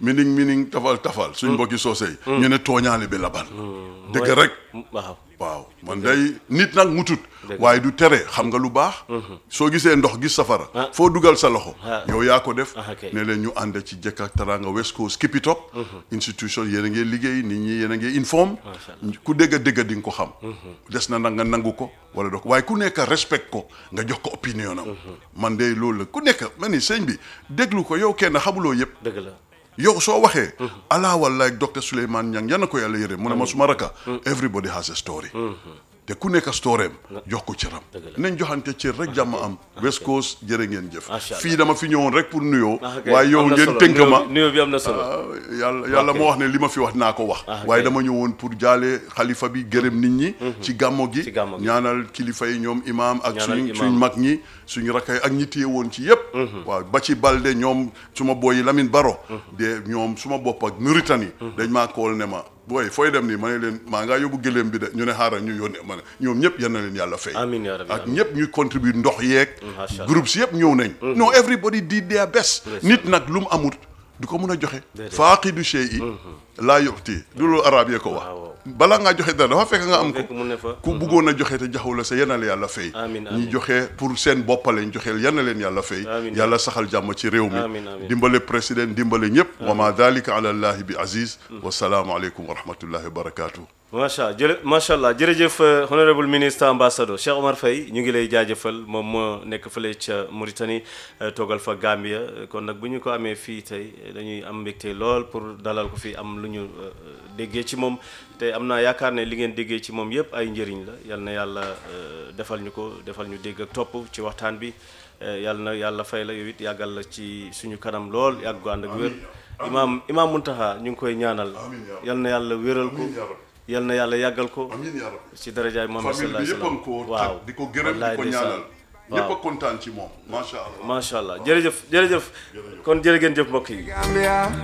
mining mining tafal tafal suñ mbokki soosey ñu ne tooñaale bi laban dëgg mooy- rek waaw waaw man day nit nag mutut waaye du tere xam nga lu baax soo gisee ndox gis safara Ah. foo dugal sa loxo Ah. yow yaa ko def Ah, ok. ne leen ñu ànd ci jëkk ak taranga West Coast keep it up institution yéen a ngi liggéey nit ñi yéen a ngi inform ku dégg a dégg di nga ko xam des na nag nga nangu ko wala doo ko waaye ku nekk respect ko nga jox ko opinion am man de loolu la ku nekk ma ni sëñ bi déglu ko yow kenn xamuloo yëpp dëgg la yow soo waxee ala wallahi docteur Souleymane Niang yan na ko yàlla yërëm mu ne ma suma raka everybody has a story te ku nekk storeem jox ko cëram Dëgg la. nañ joxante cër rek jàmm am West Coast jërë ngeen jëf Macha Allah. fii dama fi ñëwoon rek pour nuyoo Ah, ok. waaye yow Am na ngeen solo. tënk ma Nuyoo bi- nuyoo bi am na solo ah, yàlla yàlla moo wax ne li ma fi wax naa ko wax Ah, ok. waaye dama ñëwoon pour jaale xalifa bi gërëm nit ñi ci gàmmo gi Ci gàmmo gi. ñaanal kilifa yi ñoom imaam ak Ñaanal suñ imaam. suñ mag ñi suñu rakkay ak ñi téye woon ci yépp waaw ba ci balde ñoom suma booyi Lamine Baro de ñoom suma bopp ak Mauritanie dañ maa kool ne ma booy fooy dem nii ma ne leen maa ngaa yóbbu gëléem bi de ñu ne xaaral ñu yónnee ma ne ñoom ñëpp yal na leen yàlla fay Amiin yaa rabbi, ak amiin. ñëpp ñu contribute ndox yeeg macha Allah. groupe si yëpp ñëw nañ non everybody did their best nit nag lu mu amut du ko mun a joxe faaqidu shay'i laa yu'ti du loolu arab yee ko wax Waaw. balaa ngaa joxe dara dafa fekk nga am ko fekk mu ne fa ku bëggoon a joxe te jaxaw la sa yal na la yàlla fay Amiin, ñi amiin. joxe pour seen boppa lañ joxeel yal na leen yàlla fay Amiin. yàlla saxal jàmm ci réew mi Amiin, amiin. dimbale président dimbale ñëpp wa ma dalika ala allahi bi aziz wasalaamu aleykum wa rahmatullahi wa barakatuh macha allah jërë macha allah jërëjëf euh, honorable ministre ambassadeur Cheikh Omar Faye ñu ngi lay jaajëfal moom moo nekk fële ca Mauritanie euh, toogal fa Gambia euh, kon nag bu ñu ko amee fii tey dañuy am mbégte lool pour dalal ko fii am lu ñu euh, déggee ci moom te am naa yaakaar ne li ngeen déggee ci moom yépp ay njëriñ la yal na yàlla euh, defal ñu ko defal ñu dégg ak topp ci waxtaan bi euh, yal na yàlla fay la yow it yàggal la ci suñu kanam lool yàgg ko ànd ak wér imaam imaam Muntaha ñu ngi koy ñaanal Amiin yaa rabbi. yal na yàlla wéral ko Amiin yaa rabbi. yal na yàlla yàggal ko amiin yaa rabbi ci darajaay Muhammad famille sallallahu bi alayhi yëpp a wa ngi ko sallam tag di ko gërëm di wallaay ko ndeysaan. ñaanal ñëpp a kontaan ci moom macha allah macha allah jërëjëf jërëjëf kon jërë ngeen jëf mbokk yi Gambia.